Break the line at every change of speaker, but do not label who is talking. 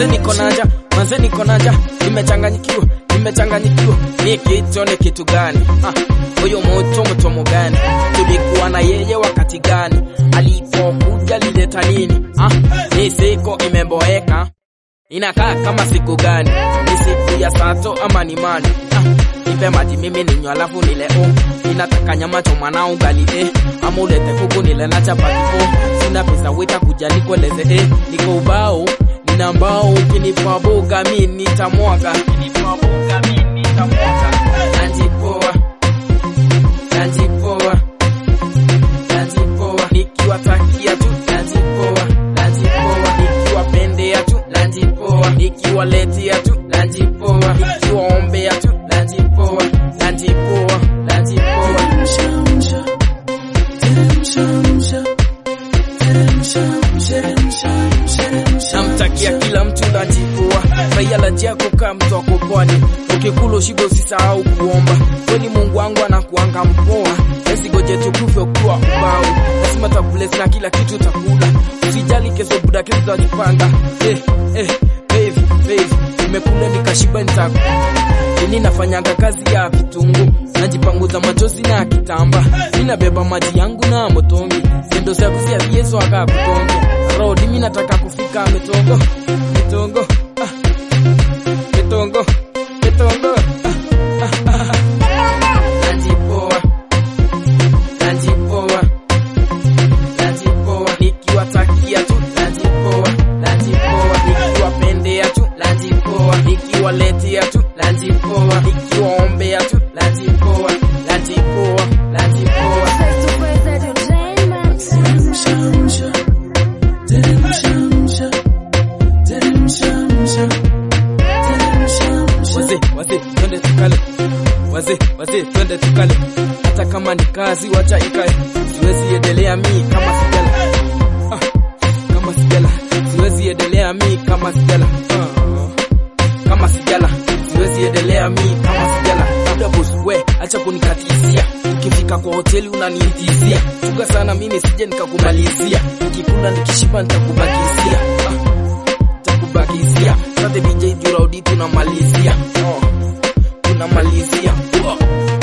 manze niko naja manze niko naja nimechanganyikiwa nimechanganyikiwa ni kitu ni kitu gani Ah, huyo moto mtomo gani tulikuwa na yeye wakati gani alipokuja lileta nini Ah, ni siku imeboeka inakaa kama siku gani ni siku ya sato ama ni mani ah, nipe maji mimi ninywa alafu nile oh. ninataka nyama choma na ugali eh. ama ulete kuku nile na chapati oh. sina pesa wita kuja nikueleze eh. niko ubao nina mbao ukinipa boga mi nitamwaga ukinipa boga mi nitamwaga najipoa najipoa najipoa nikiwatakia tu najipoa najipoa nikiwapendea tu najipoa nikiwaletea tu najipoa nikiwaombea tu najipoa najipoa najipoa namtakia kila mtu najipoa raia la jako kaa mtu ako pwani ukikula ushibe usisahau kuomba kwani mungu wangu anakuanga mpoa esigoje tukufe ukiwa ubao lazima takulesi na kila kitu takula usijali kesho buda kesho tajipanga eh, eh, baby, baby. nimekula nikashiba nitaku ini nafanyanga kazi ya vitungu najipanguza machozi na kitamba ninabeba maji yangu na motongi sendo sakusia vieso aka kutongo rodi mi nataka kufika mitongo mitongo ah. mitongo mitongo ah, ah, ah, ah. najipoa najipoa najipoa nikiwatakia tu najipoa najipoa nikiwapendea tu najipoa nikiwaletea tu najipoa nikiwaombea tu najipoa najipoa najipoa
Face to face entertainment.
wazee wazee twende tukale wazee wazee twende tukale hata kama ni kazi wacha ikae siwezi endelea mi kama sijala ah, kama sijala siwezi endelea mi kama sijala ah, kama sijala siwezi endelea mi kama sijala labda boss we acha kunikatizia ukifika kwa hoteli unaniitizia chunga sana mimi sije nikakumalizia nikikula nikishiba nitakubakizia ah, takubakizia sasa DJ Juraudi tunamalizia oh, tunamalizia oh.